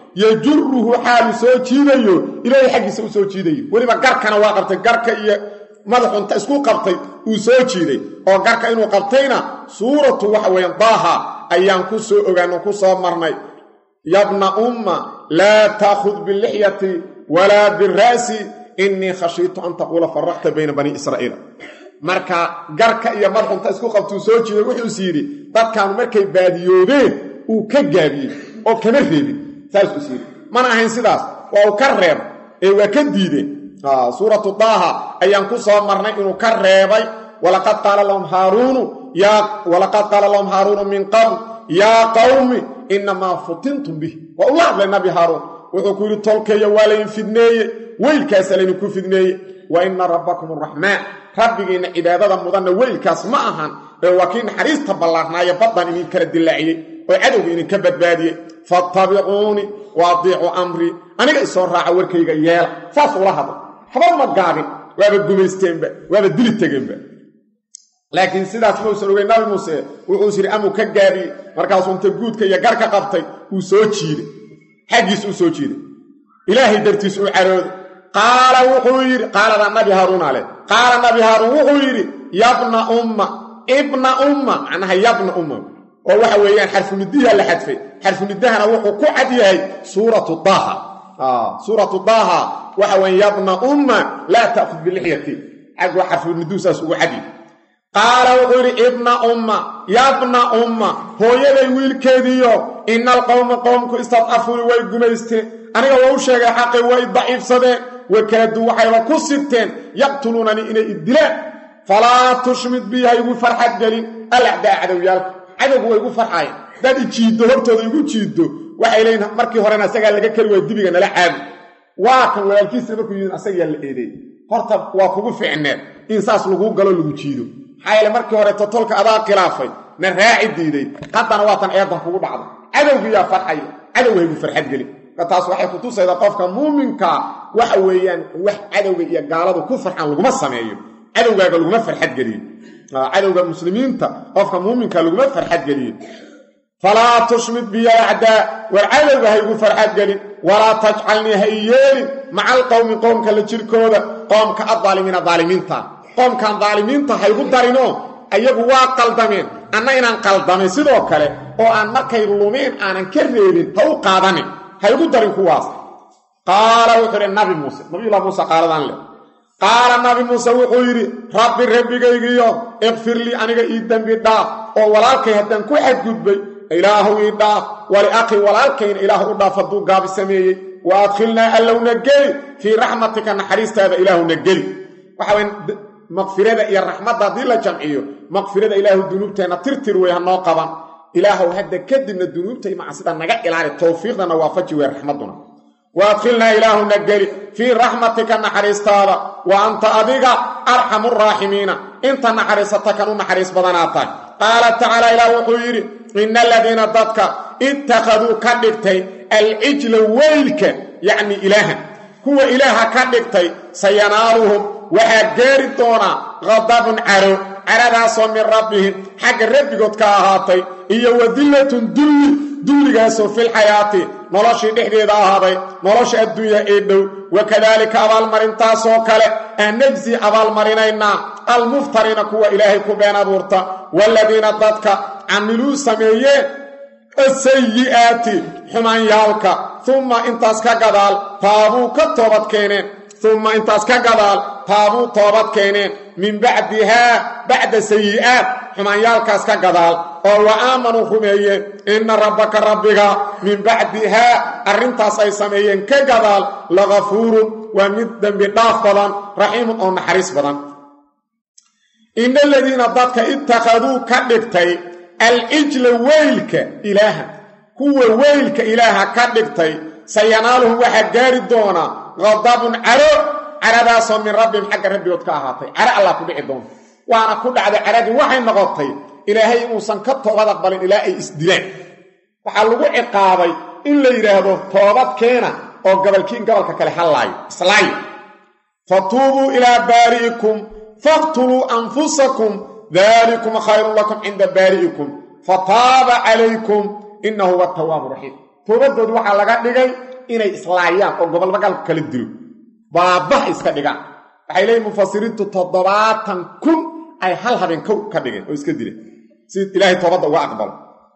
yajuruhu xaalu soo jiidayo ilaahay xaggiisa u soo jiidayo weliba garkana waa qabtay garka iyo madaxunta isku qabtay uu soo jiiday oo garka inuu qabtayna suuratu waxa weeyaan daaha ayaan ku soo ogaano ku soo marnay yabna umma laa taakhud bilixyati walaa bira'si innii khashiitu an taquula faraqta bayna bani israa'iila marka garka iyo madaxunta isku qabtuu soo jiiday wuxuus yidhi dadkaanu markay baadiyoobeen uu ka gaabiyey oo kama reebin saasuu is yidhi mana ahayn sidaas waa uu ka reeb ee waa ka diideen suuratu daaha ayaan ku soo marnay inuu ka reebay walaqad qaala lahum haaruunu walaqad qaala lahum haaruunu min qabl yaa qawmi inamaa futintum bih waa ula hadlay nabi haaruun wuxuu ku yidhi tolkeeya waa laydin fidneeye weylkaasa laydinku fidneeye wa ina rabbakum araxmaan rabbigiinna cibaadada mudanna weylkaas ma ahan ee waa kii naxariista ballaarnaaye baddan idin kala dilaaciyey oo cadowga idinka badbaadiyey fattabicuunii wa adiicuu amrii aniga isoo raaca warkayga yeela saas ula hadla haba ma gaabin waaba gumaysteenba waaba dili tegeenba laakiin sidaas mausan ogey nabi muuse wuxuus yidhi amuu ka gaabiyey markaasuu inta guudka iyo garka qabtay uu soo jiiday xaggiis uu soo jiiday ilaahay dartiis uu carooday qaala wuxuu yidhi qaalada nabi haaruuna leh qaala nabi haaruun wuxuu yidhi yabna umma ibna umma macnaha yabna umma oo waxa weeyaan xarfunidiha la xadfay xarfunidahana wuxuu ku cad yahay suuratu daaha suuratu daaha waxa weya yabna umma laa ta'khud bilixyati xagwa xarfuniduhu saas ugu cadyahy qaala wuxuu yidhi ibna umma yabna umma hooyaday wiilkeediiyo ina alqowma qowmku istadcafuuni way gumaysteen aniga waa u sheegay xaqi way daciifsadeen wakaaduu waxayba ku sigteen yaqtuluunanii inay idilaan falaa tushmid bi ha igu farxad gelin alacdaa cadowyaalka cadowgu way igu farxayan hadaad ijiiddo hortooda igu jiiddo waxay leeyiin markii horena asagaa laga keli waaya dibiga nala caadi waa kan walaalkiisa markuu yidin asagaa la eedeey horta waa kugu ficneed in saas laguu galo lagu jiido maxaa yeele markii hore totolka adaa khilaafay na raaci diiday haddana waatan eedan kugu dhacda cadowgiyaa farxaya cadow haygu farxad gelin marka taas waxay kutusaydaa qofka muuminkaa waxa weeyaan wax cadowga iyo gaaladu ku farxan laguma sameeyo cadowgaaga laguma farxad geliyo cadowga muslimiinta qofka muuminka laguma farxad geliyo falaa tushmid biya acdaa war cadowga haygu farxad gelin walaa tajcalnii ha i yeelin maca alqowmi qoomka la jirkooda qoomka addaalimiina daalimiinta qoomkan daalimiinta haygu darinoo ayagu waa qaldameen anna inaan qaldamay sidoo kale oo aan markay lumeen aanan ka reebin ha u qaadanin haygu darin kuwaas qaala wuxuu idhi nabi muuse nabiyullah muuse qaaladan leh qaala nabi muuse wuxuu yidhi rabbi rabbigaygiyo ikfir lii aniga ii dembi dhaaf oo walaalkay haddaan ku xadgudbay ilaahu ii dhaaf wali akhi walaalkayna ilaah u dhaaf hadduu gaabi sameeyey wa adkhilnaa allowna geli fii raxmatika naxariistaada ilaahuna geli waxawy maqfirada iyo raxmadda haddii la jamciyo maqfirada ilaahu dunuubteenna tirtir wey hanoo qaban ilaahow hadda kadibna dunuubta iyo macsida naga ilaali towfiiqdana waafaji wey raxmadduna wa adkhilnaa ilaahuna geli fii raxmatika naxariistaada wa anta adiga arxamu raaximiina inta naxariisata kan u naxariis badanaa tahay qaala tacaala ilaah wuxuu yidhi ina aladiina dadka ittakhaduu ka dhigtay alcijla weylka yacni ilaaha kuwa ilaaha ka dhigtay sayanaaluhum waxaa gaari doonaa qadabun caro caradaasoo min rabbihim xagga rabbigood ka ahaatay iyo wadillatun dulli dulligaasoo filxayaati noloshii dhexdeeda ahaaday nolosha adduunya ee dhow wakadaalika abaalmarintaasoo kale aan najsi abaalmarinaynaa almuftariina kuwa ilaahay ku been abuurta waaladiina dadka camiluu sameeyeen asayi'aati xumaanyaalka umma intaas ka gadaal taabuu ka toobad keeneen umma intaas ka gadaal taabuu toobad keeneen min bacdihaa bacda sayi'aat xumaanyaalkaas ka gadaal oo wa aamanuu rumeeyeen inna rabbaka rabbiga min bacdihaa arrintaas ay sameeyeen ka gadaal lagafuurun waa mid dembi dhaaf badan raxiimun oo naxariis badan ina aladiina dadka ittakhaduu ka dhigtay alcijla weylka ilaaha kuwa weylka ilaaha ka dhigtay sayanaaluhum waxaa gaari doonaa qadabun caro caradaasoo min rabbihim xagga rabbigood ka ahaatay caro allah ku dhici doonta waana ku dhacday caradii waxay noqotay ilaahay inuusan ka toobad aqbalin ilaa ay isdilaan waxaa lagu ciqaabay in la yidhaahdo toobad keena oo gabalkiin gabalka kale hallaayo islaayo fatuubuu ilaa baari'ikum faqtuluu anfusakum dalikum khayrun lakum cinda baari'ikum fataaba calaykum inahu huwa tawaabu raxiim toobadoodu waxaa laga dhigay inay islaayaan oo gobolbagalku kala dilo baabah iska dhigaan waxay leeyihin mufasiriintu toddobaatan kun ay hal habeen kow ka dhigeen oo iska dileen si ilaahay toobadda uga aqbalo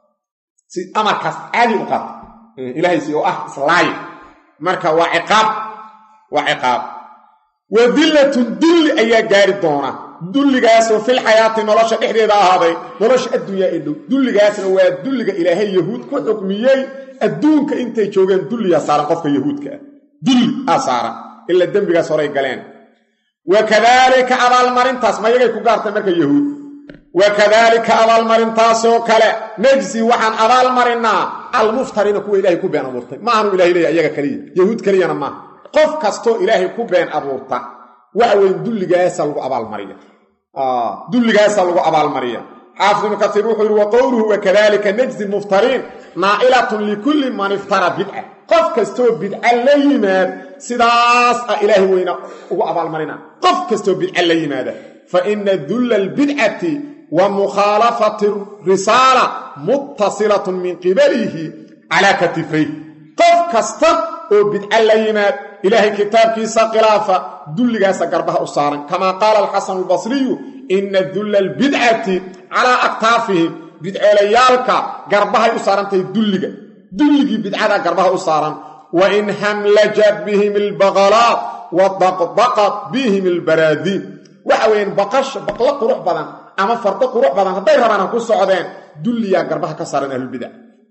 si amarkaas caadi u qaata ilaahaysi oo ah islaaya marka waa ciqaab waa ciqaab wa dillatun dulli ayaa gaari doona dulligaasoo fil xayaati nolosha dhexdeeda ahaaday nolosha adduunyaa ee dhow dulligaasna waa dulliga ilaahay yahuud ku xukmiyey adduunka intay joogeen dulliyaa saaran qofka yahuudka ah dulli aa saaran ilaa dembigaas horay galeen wa kadaalika abaalmarintaas mayagay ku gaartay marka yahuud wa kadaalika abaalmarintaasoo kale najsi waxaan abaalmarinaa almuftariina kuwa ilaahay ku been abuurtay ma aanu ilahay leeya iyaga keliya yahuud keliyana maaha qof kastoo ilaahay ku been abuurta waxa weyn dulligaasa lagu abaalmariya dulligaasa lagu abaalmariya xaafid ibnu kasiir wuxuu yidhi wa qowluhu wakadalika najzi muftariin naa'ilatun likulli man iftara bidca qof kastoo bidca la yimaad sidaas ah ilaahay weyna ugu abaalmarina qof kastoo bidca la yimaada fa ina dulla albidcati wa mukhaalafati risaala muttasilatun min qibalihi calaa katifayh qof kasta oo bidca la yimaad ilaahay kitaabkiisa khilaafa dulligaasa garbaha u saaran kamaa qaala alxasanu albasriyu ina dulla albidcati calaa aktaafihim bidceelayaalka garbahay u saarantahay dulliga dulligii bidcadaa garbaha u saaran wa in hamlajat bihim albaqalaat wa daqdaqat bihim albaraadiin waxa weeyaan baqasha baqlo qurux badan ama fardo qurux badan hadday rabaan ha ku socdeen dulliyaa garbaha ka saaran ahlulbidac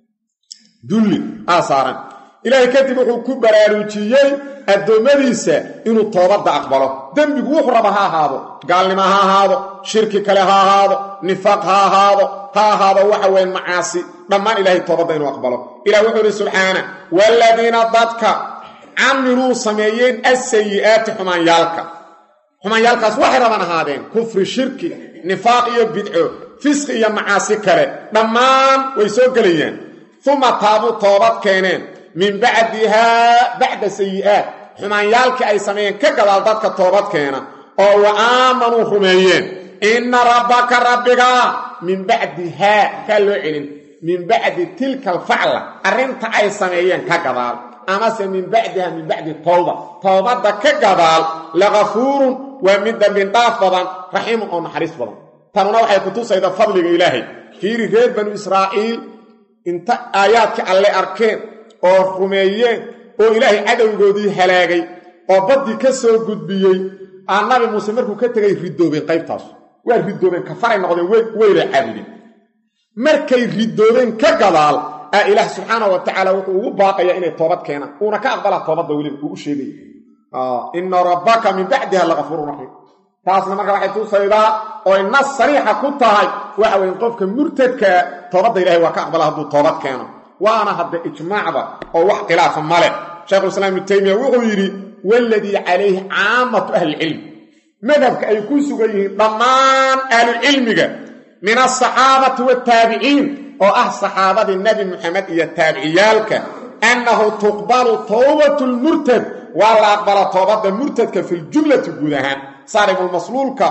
dulli aa saaran ilaahay kadib wuxuu ku baraarujiyey addoommadiisa inuu toobadda aqbalo dembigu wuxuu raba ha ahaado gaalnimo ha ahaado shirki kale ha ahaado nifaaq ha ahaado ha ahaado waxa weyn macaasi dhammaan ilaahay toobadda inuu aqbalo ilah wuxuu ihi subxaana waaladiina dadka camiluu sameeyeen assayi'aati xumaanyaalka xumaanyaalkaas waxay rabaan ahaadeen kufri shirki nifaaq iyo bidco fisqi iyo macaasi kale dhammaan way soo gelayaan uma taabuu toobad keeneen min bacdihaa bacda sayi'aat xumaanyaalkii ay sameeyeen ka gadaal dadka toobad keena oo wa aamanuu rumeeyeen inna rabbaka rabbigaa min bacdihaa kaa loo celin min bacdi tilka alfacla arrinta ay sameeyeen ka gadaal amase min bacdiha min bacdi towba toobadda ka gadaal lakafuurun waa mid dambindhaaf badan raxiimun oo naxariis badan tanuna waxay kutusayda fadliga ilaahay fiiri reer banu israa'iil inta aayaadkii alle arkeen oo rumeeyeen oo ilaahay cadowgoodii halaagay oo baddii ka soo gudbiyey aa nabi muuse markuu ka tegay ridoobeen qaybtaas waa ridoobeen kafaray noqdeen weyla caabudeen markay ridoobeen ka gadaal aa ilaah subxaana wa tacaala wuxuu ugu baaqayaa inay toobad keenaan uuna ka aqbalaa toobadda weliba uu u sheegaya ina rabbaka min bacdiha lakafuurun raxiim taasna marka waxay tusaydaa oy nas sariixa ku tahay waxa weeye qofka murtadkaa toobadda ilahay waa ka aqbala hadduu toobad keeno waana hadda ijmaacba oo wax khilaafa male shaykhulislaam ibnu taymiya wuxuu yidhi waladii calayhi caamatu ahlicilm madhabka ay ku sugan yihiin dhammaan ahlucilmiga min alsaxaabati waataabiciin oo ah saxaabadii nebi muxamed iyo taabiciyaalka annahu tuqbalu towbatu lmurtad waa la aqbala toobadda murtadka fi ljumlati guud ahaan saaribulmasluulka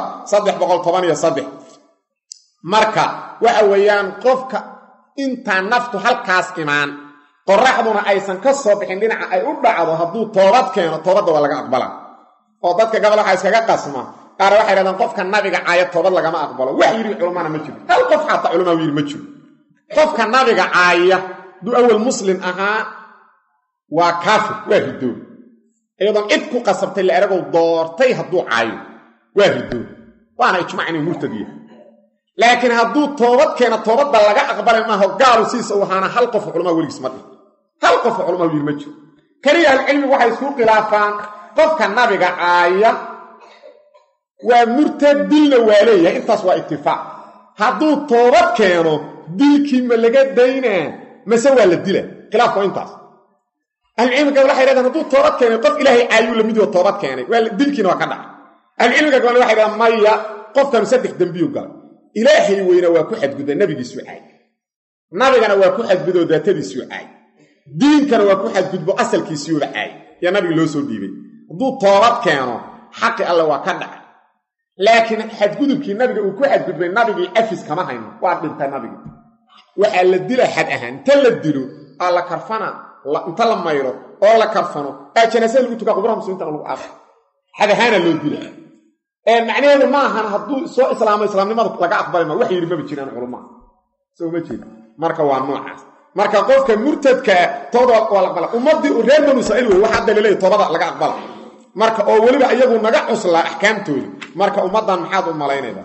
marka waxa weeyaan qofka intaan naftu halkaas imaan qoraxduna aysan ka soo bixin dhinaca ay u dhacdo hadduu toobad keeno toobadda waa laga aqbala oo dadka gabal waxaa iskaga qasma qaar waxay dhahdaan qofka nabiga caaya toobad lagama aqbalo wax yidhi culammana ma jiro hal qof xataa culamaa yidhi ma jiro qofka nabiga caaya hadduu awal muslim ahaa waa kaafir waa ridoob iyadoon cid ku qasabtay la eragow doortay hadduu caayo waa ridoob waana ijmac inuu murtad yahay laakiin hadduu toobad keena toobadda laga aqbalay maaho gaalu sidiisa u ahaana hal qof culamaa weligiis ma dhihin hal qof culamaa yidhi ma jiro keliya ahlucilmigu waxay isku khilaafaan qofka nabiga caaya waa murtad dilna waa leeyahay intaas waa itifaaq hadduu toobad keeno dilkii ma laga daynaa mase waa la dila khilaafku waa intaas ahlucilmiga waxay dhahdaan hadduu toobad keenay qof ilaahay caayuu lamid oo toobad keenay dilkiina waa ka dhacay ahlucilmiga gabal waxay dhahdaan maya qofkanu saddex dembiyu galay ilaahay weyna waa ku xadgudba nabigiisuu caay nabigana waa ku xadgudoo daatadiisuu caay diinkana waa ku xadgudbo asalkiisiuuba caay yaa nabiga loo soo dhiibay hadduu toobad keeno xaqi alle waa ka dhacay laakiin xadgudubkii nabiga uu ku xadgudbay nabigii cafis kama hayno waa dhintay nabigii waxaa la dila xad ahaan inta la dilo aa la karfana inta la mayro oo la karfano aa janaasada lagu tukaa qubraha muslimiintana lagu aasa xadahaana loo dila macnaheedu ma ahan hadduu soo islaamo islaamnimada laga aqbali ma wax yidhi maba jiraan culamaa soo ma jeeda marka waa noocaas marka qofka murtadkaa tooda waa la aqbala ummaddii reer banu israiil wey waxa hadda laleeyahy toobada laga aqbala marka oo weliba iyagu naga cuslaa axkaamtooda marka ummaddan maxaad u malaynaydaa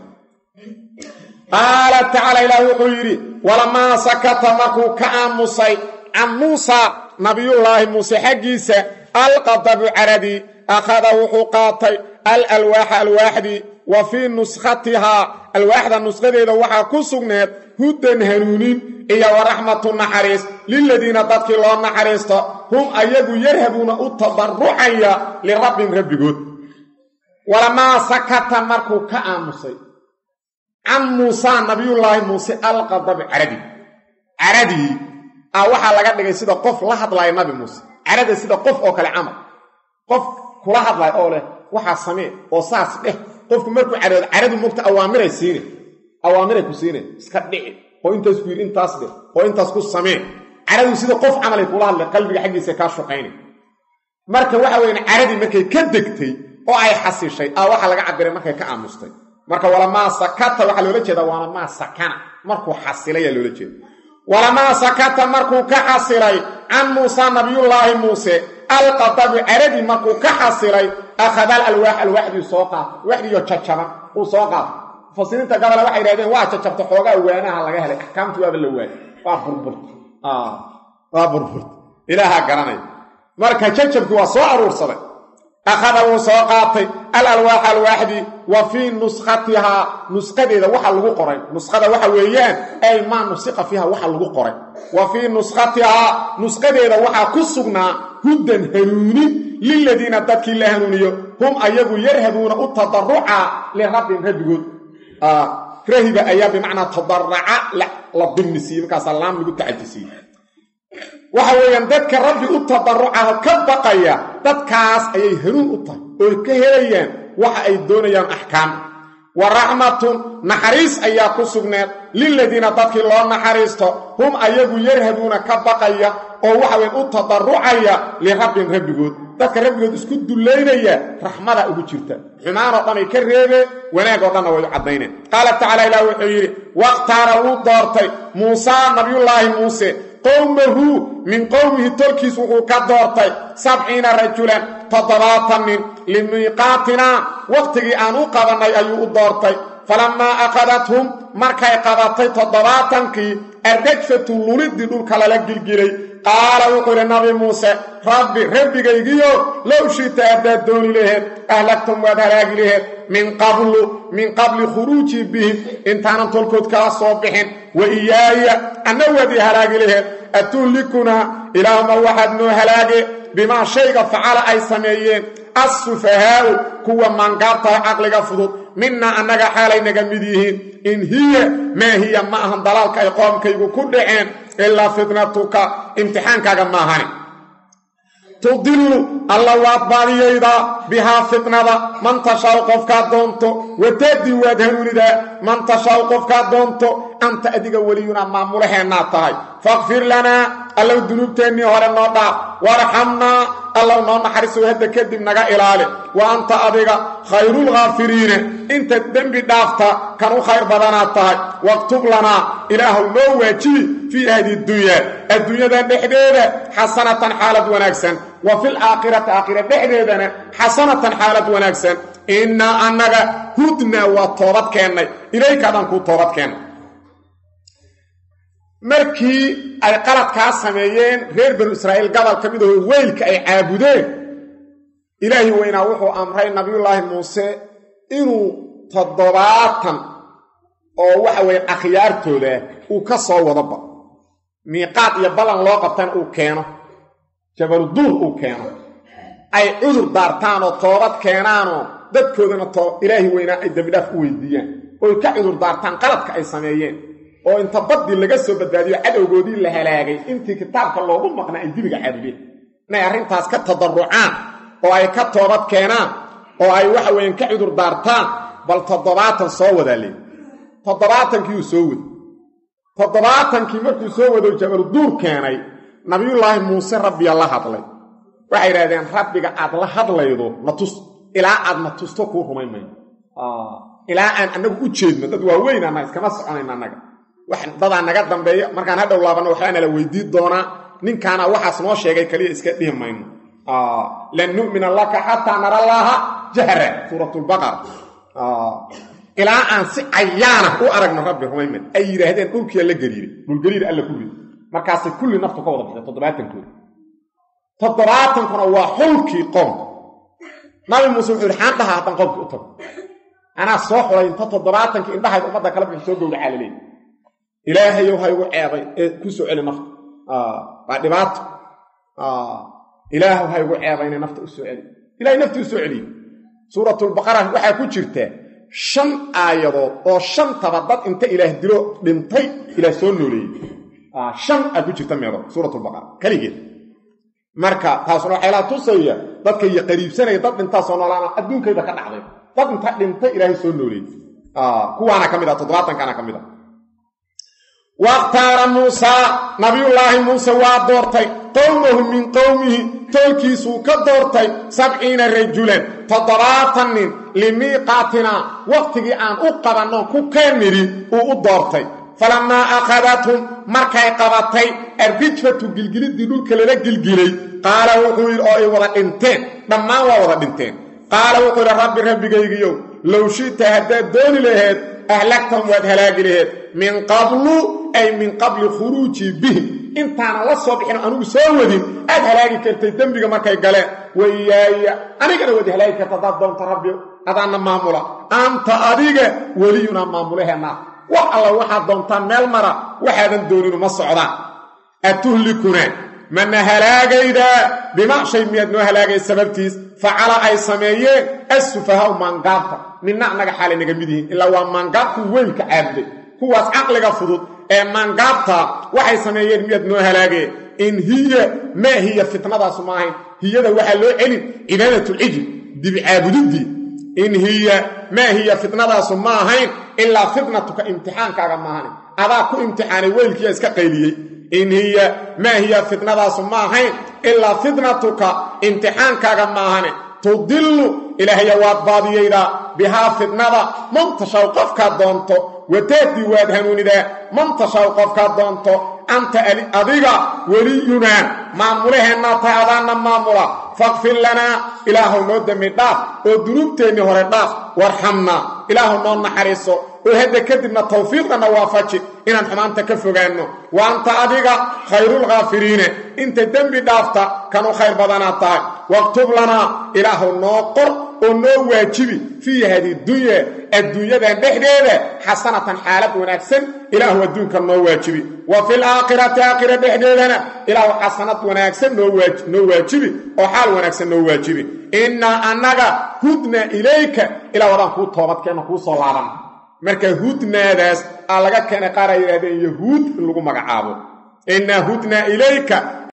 qaala tacaala ilaah wuxuu yidhi walamaa sakata markuu ka aamusay can muusa nabiyullaahi muuse xaggiisa alqadabu caradii akhada wuxuu qaatay al alwaaxa alwaaxdii wa fii nuskhatihaa alwaaxda nushadeeda waxaa ku sugneed hudan hanuunin iyo waraxmatu naxariis liladiina dadkii loo naxariisto hum ayagu yarhabuuna u tadarrucaya lirabbin rabbigood walamaa sakata markuu ka aamusay can muusaa nabiyullaahi muuse alqadabu caradii caradii a waxaa laga dhigay sida qof la hadlaya nabi muuse carada sida qof oo kale camal qof kula hadlaya oo leh waxaa samee oo saas dheh qofku markuu caroodo caradu mogta awaamiray siine awaamiray ku siine iska dhici oo intaas ku yidhi intaas dheh oo intaas ku samee caradu sida qof camalay kula hadlay qalbiga xaggiisa kaa shuqaynay marka waxa weyan caradii markay ka degtay oo ay xasishay a waxaa laga cabiray markay ka aamustay marka walamaa sakata waxaa loola jeeda walamaa sakana markuu xasilayaa loola jeeda walamaa sakata markuu ka xasilay can muusa nabiyullaahi muuse alqadabu caradii markuu ka xasilay akhadal alwaax alwaaxdii soo qaatay waxdiiyo jajaban uu soo qaatay mufasiriinta gabala waxay idhahdeen waa jajabta xoogaa waanaha laga helay axkaamtii waaba la waayay waa burburta waa burburta ilaahaa garanaya marka jajabkii waa soo aruursaday akhada wuu soo qaatay al alwaax alwaaxdii wa fii nuskhatihaa nusqadeeda waxa lagu qoray nuskhada waxa weeyaan ay maa nusiqa fiiha waxa lagu qoray wa fii nuskhatihaa nusqadeeda waxaa ku sugnaa hudan hanuunin liladiina dadkii la hanuuniyo hum ayagu yarhabuuna u tadarruca lirabbin rabbigood rahiba ayaa bimacnaa tadaraca la dimnisiiye markaasaa laam lagu tacajisiiye waxa weeyaan dadka rabbi u tadarucaha ka baqaya dadkaas ayay hanuun u tahay oo ka helayaan waxa ay doonayaan axkaam wa raxmatun naxariis ayaa ku sugneed liladiina dadkii loo naxariisto hum ayagu yarhabuuna ka baqaya oo waxaweyn u tadarucaya lirabbin rabbigood dadka rabbigood isku dullaynaya raxmada ugu jirta xumaanoo dhan ay ka reebeen wanaagoo dhanna way u caddayneen qaala tacaala ilaah wuxuu yidhi wakhtaara wuu doortay muusaa nabiyullaahi muuse qowmahu min qowmihi tolkiis wuxuu ka doortay sabciina rajulan toddobaatan nin limiiqaatinaa wakhtigii aan u qabannay ayuu u doortay falammaa akhadathum markay qabatay toddobaatankii arrajfatu lulidii dhulka lala gilgilay qaala wuxuu yidhi nabi muuse rabbi rabbigaygiyo low shita haddaad dooni laheed ahlagtum waad halaagi laheed min qablu min qabli khuruujii bihim intaanan tolkood kala soo bixin wa iyaaya anna waad ii halaagi laheed atuhlikunaa ilaahuma waxaad noo halaage bimaa shayga facala ay sameeyeen assufahaa'u kuwa maangaabtaha caqliga fudud minaa annaga xaalay naga mid yihiin in hiya maa hiya ma ahan dalaalka ay qoomkaygu ku dhaceen ilaa fitnatuka imtixaankaaga maahani tudillu alla waad baadiyaydaa bihaa fitnada man tashaw qofkaad doonto watadii waad hanuunidaa man tashaw qofkaad doonto anta adiga weliyunaa maamulaheennaad tahay fakfir lanaa allow dunuubteennii hore noo dhaaf warxamnaa allow noo naxariisow hadda kadib naga ilaali wa anta adiga khayrulkhaafiriina inta dembi dhaafta kan u khayr badanaad tahay waktub lanaa ilaahuw noo waajibi fii ahdi dunyaa adduunyada dhexdeeda xasanatan xaalad wanaagsan wa fil aakhirati aakhira dhexdeedana xasanatan xaalad wanaagsan innaa annaga hudnaa waa toobad keennay ilayka dhan kuu toobad keennay markii ay qaladkaa sameeyeen reer banu israa'iil gobol ka mid ahoo weylka ay caabudeen ilaahi weynaa wuxuu amray nabiyullaahi muuse inuu toddobaatan oo waxa weeye akhyaartooda uu ka soo wadaba miiqaad iyo ballan loo qabtana uu keeno jabaluduur uu keeno ay cudur daartaan oo toobad keenaanoo dadkoodana ilaahi weynaa ay dembidhaaf u weydiiyaan ooy ka cudur daartaan qaladka ay sameeyeen oo inta baddii laga soo badbaadiyo cadowgoodii la halaagay intii kitaabka loogu maqnaa ay dibiga caabudeen inay arrintaas ka tadarrucaan oo ay ka toobad keenaan oo ay waxa weeyaan ka cudur daartaan bal toddobaatan soo wadaa leey toddobaatankii uu soo waday toddobaatankii markuu soo wado jabaluduur keenay nabiyullaahi muuse rabbiya la hadlay waxay idhahdeen rabbiga aad la hadlaydo na tus ilaa aad na tusto kuu rumayn mayno ilaa aan annagu u jeedno dad waaweyn annaga iskama soconayno annaga dadaa naga dambeeya markaan hadhow laabanno waxbaa nala weydiin doonaa ninkaana waxaas noo sheegay kaliya iska dhihi mayno lan nu'mina laka xataa nara allaaha jahra suuratulbaqara ilaa aan si cayaana u aragno rabbi rumayman ay yidhaahdeen dhulkiia la gariiray dhulgariir alla ku rid markaasay kulli naftu ka wada baxday toddobaatankood toddobaatankuna waa xulkii qoomka nabi muuse wuxuu yidhi xaan dhaha haddaan qoomkii u tago anaa soo xulay inta toddobaatankii indhahayd ummadda kala bixi soo gowracaa laleey ilaahayow ha igu ceebay ee ku soo celi nafta waa dhibaato ilaahu ha igu ceebay inay nafta u soo celi ilahay nafta u soo celiye suuratulbaqara waxaa ku jirta shan aayadood oo shantaba dad inta ilaah dilo dhintay ilaah soo nooleeyey shan aa ku jirta meedo suuratulbaqara keligeed marka taasuna waxaylaa tusaya dadka iyo qariibsanaya dad dhintaa soo noolaana adduunkayda ka dhacday dad inta dhintay ilaahay soo nooleeyey kuwaana ka mid ah toddobaatankaana ka mid ah wakhtaara muusaa nabiyullaahi muuse waa doortay qowmahu min qowmihi toolkiisuu ka doortay sabciina rajulan toddobaatan nin limiiqaatinaa wakhtigii aan u qabanno ku keenidhi uu u doortay falammaa akhadathum markay qabatay arrijfatu gilgiliddii dhulka lala gilgilay qaala wuxuu yidhi oo ay wada dhinteen dhammaan waa wada dhinteen qaala wuxuu yidhi rabbi rabbigaygiyow low shi'ta haddaad dooni laheed ahlagtahum waad halaagi laheed min qablu ay min qabli khuruujii bihim intaanan la soo bixin anigu soo wadin aad halaagi kartay dembiga markay galeen wayaaya anigana waad halaagi karta haddaad doonto rabbi adaanna maamula anta adiga weliyunaa maamulaheenna wax alla waxaad doontaan meel mara waxaadan dooninu ma socdaan atuhlikunaa mana halaagaydaa bima shay miyaad noo halaagay sababtiis facala ay sameeyeen assufahaau maangaabta midna annaga xaalay naga mid yihiin ilaa waa maangaabku weynka caabuday kuwaas caqliga fudud ee maangaabta waxay sameeyeen miyaad noo halaageen in hiya maa hiya fitnadaasu ma ahayn hiyada waxaa loo celin cibaadatul-cijl dibi caabudiddii in hiya maa hiya fitnadaasu ma ahayn ilaa fitnatuka imtixaankaaga maahanin adaa ku imtixaanay weylkiia iska qayliyey in hiya maa hiya fitnadaasu ma ahayn ilaa fitnatuka imtixaankaaga maahane tudillu ilaahaya waad baadiyaydaa bihaa fitnada man tashaw qofkaad doonto watahdii waad hanuunidaa man tashaw qofkaad doonto anta adiga weliyunaa maamulaheennaa tahay adaanna maamula faqfir lanaa ilaahuw noo dembi dhaaf oo dunuubteennii hore dhaaf warxamnaa ilaahuw noo naxariiso oo hadda kadibna tawfiiqdanna waafaji inaan xumaanta ka fogaanno wa anta adiga khayrulkhaafiriine inta dembi dhaafta kanu khayr badanaad tahay waktub lanaa ilaahuw noo qor oo noo waajibi fii hadi dunya adduunyadan dhexdeeda xasanatan xaalad wanaagsan ilaahu adduunka noo waajibi wa fil aakhirati aakhira dhexdeedana ilaahu xasanad wanaagsan noo waajibi oo xaal wanaagsan noo waajibi innaa annaga hudna ilayka ilah wadaan kuu toobadkeenna kuu soo laaban marka hudnaadaas aa laga keenay qaar ay yidhahdeen yahuud in lagu magacaabo innaa hudna ilayka